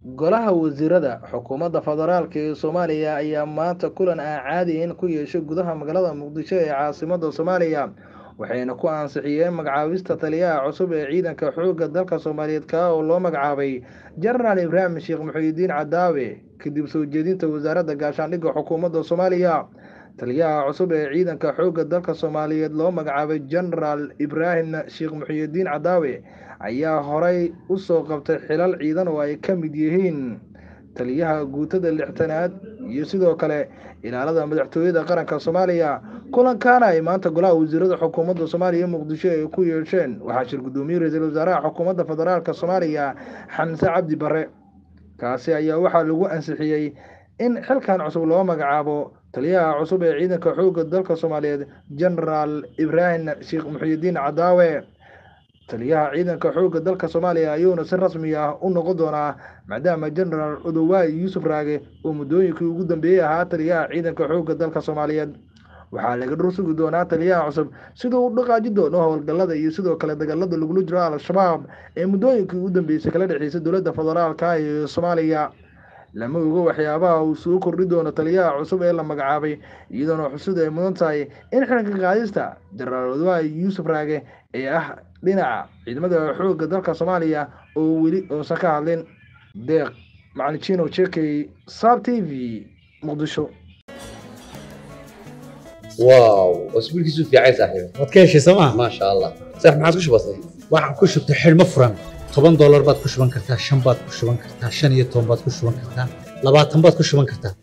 golaha wasiirada xukuumadda federaalk ee soomaaliya ayaa maanta kulan aan caadiyin ku yeeshay gudaha magaalada muqdisho ee caasimadda soomaaliya waxayna ku ansixiyeen magacaabista taliyaha cusub ee ciidanka xoogga dalka soomaaliyeed kaa oo loo magacaabay jenaraal ibraahim sheekh muxuudiin cadaawe kadib soo jeedinta wasaaradda gaashaandhigga xukuumadda soomaaliya taliyaha cusub ee ciidanka xoogga dalka soomaaliyeed loo magacaabay jenaraal ibraahim sheekh muxuudiin cadaawe ayaa horay u soo qabtay xilal ciidan oo ay ka mid yihiin taliyaha guutada lixtanaad iyo sidoo kale ilaalada madaxtooyada qaranka soomaaliya kulankaana ay maanta golaha wasiirada xukuumadda soomaaliya muqdisho ay ku yeesheen waxaa shir guddoomiye ra-iisul wasaaraha xukuumadda federaalk soomaaliya xamse cabdi bare kaasi ayaa waxaa lagu ansixiyey in xilkan cusub loo magacaabo taliyaha cusub ee ciidanka xoogga dalka soomaaliyeed jenaraal ibraahim sheekh muxuudiin cadaawe taliyaha ciidanka xoogga dalka soomaaliya ayuuna si rasmi ah u noqon doonaa maadaama jenaraal odowaay yuusuf raage oo muddooyinkii ugu dambeeyey ahaa taliyaha ciidanka xoogga dalka soomaaliyeed waxaa laga dhur sugi doonaa taliyaha cusub siduu u dhaqaaji doono howlgallada iyo sidoo kale dagaalada lagula jiro al-shabaab ee muddooyinkii ugu dambeysay kala dhexeysay dowladda federaalka ee soomaaliya lama ogo waxyaabaha uu soo kordhi doono taliyaha cusub ee la magacaabay iyadoona xusud ay mudan tahay in xilka qaadista jenaraal odowaay yuusuf raage ee ah dhinaca ciidamada xoogga dalka soomaaliya oo weli uusan ka hadlin deeq macalin jekey saab t v muqdisho واو اسبوع كيسو في عايز صاحبي waad ka heshay sooma ما شاء الله صح ما عادش بسيط waxaan ku shubtay xidhmo furan toban doolar baad ku shuban kartaa shan baad ku shuban kartaa shan iyo toban baad ku shuban kartaa labaatan baad ku shuban kartaa